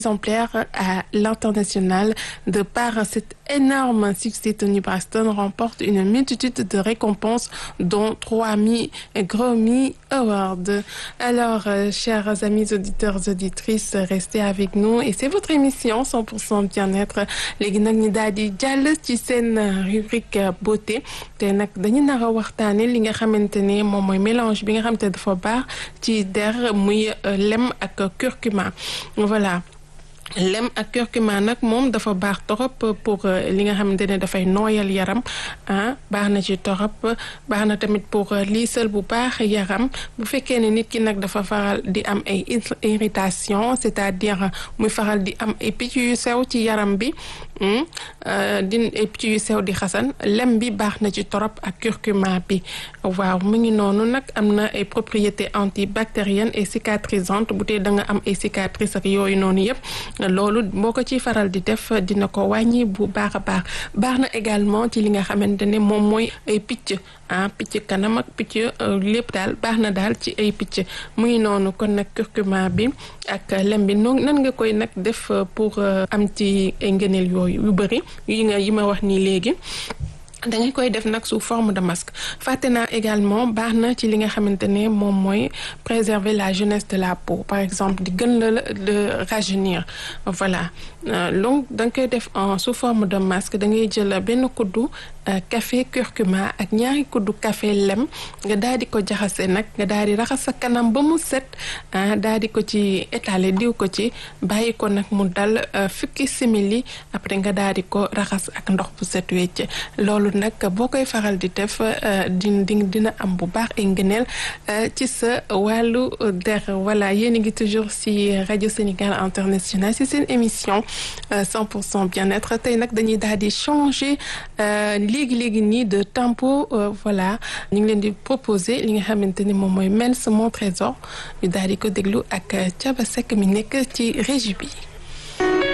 exemplaires à l'international. De par cet énorme succès, Tony Braxton remporte une multitude de récompenses, dont trois Grammy Awards. Alors, euh, chers amis auditeurs, auditrices, restez avec nous et c'est votre émission 100% bien-être. léegi nag ñu daal di jàll ci seen rubrique beauté te nag dañu nar a waxtaane li nga xamante ne moom mooy mélange bi nga xamante ne dafa baax ci der muy lem ak curcuma voilà. lem ak curcuma nag moom dafa baax torop pour li nga xamante ne dafay nooyal yaram ah baax na ci torop baax na tamit pour liisal bu baax yaram bu fekkee ne nit ki nag dafa faral di am ay irritation c'est-à-dire muy faral di am ay picc yu sew ci yaram bi di ay picc yu sew di xasan lem bi baax na ci torop ak curcuma bi waaw mu ngi noonu nag am na ay propriétés antibactériennes et cicatrisantes bu tee da nga am ay cicatrices ak yooyu noonu yëpp loolu boo ko ci faral di def dina ko wàññi bu baax a baax baax na également ci li nga xamante ne moom mooy ay picc ah picc kanam ak picc lépp daal baax na daal ci ay picc muy noonu kon nag curcuma bi ak lem bi noonu nan nga koy nag def pour am ci ay ngëneel yooyu yu bëri yi nga yi ma wax nii léegi dangay koy def nag sous forme de masque fàtte naa également baax na ci li nga xamante ne moom mooy préserver la jeunesse de la peau par exemple di gën la de rajeunir voilà donc da nga koy def en sous forme de masque da ngay jël benn kuddu café curcuma ak ñaari kuddu café lem nga daal di ko jaxase nag nga daal di raxas sa kanam ba mu set daal di ko ci étaler diw ko ci bàyyi ko nag mu dal fukki simili après nga daal di ko raxas ak ndox bu set wecc loolu nag boo koy faral di def di di dina am bu baax ay ngëneel ci sa wàllu der voilà yéen a ngi toujours ci rajo Sénégal international ci seen émission 100 pour cent bien-être tey nag dañuy daal di changer léegi léegi nii de tempo voilà ñu ngi leen di proposer li nga xamante ni moom mooy Mens mon trésor ñu daal di ko déglu ak Thiaba Seck mi nekk ci régie bi.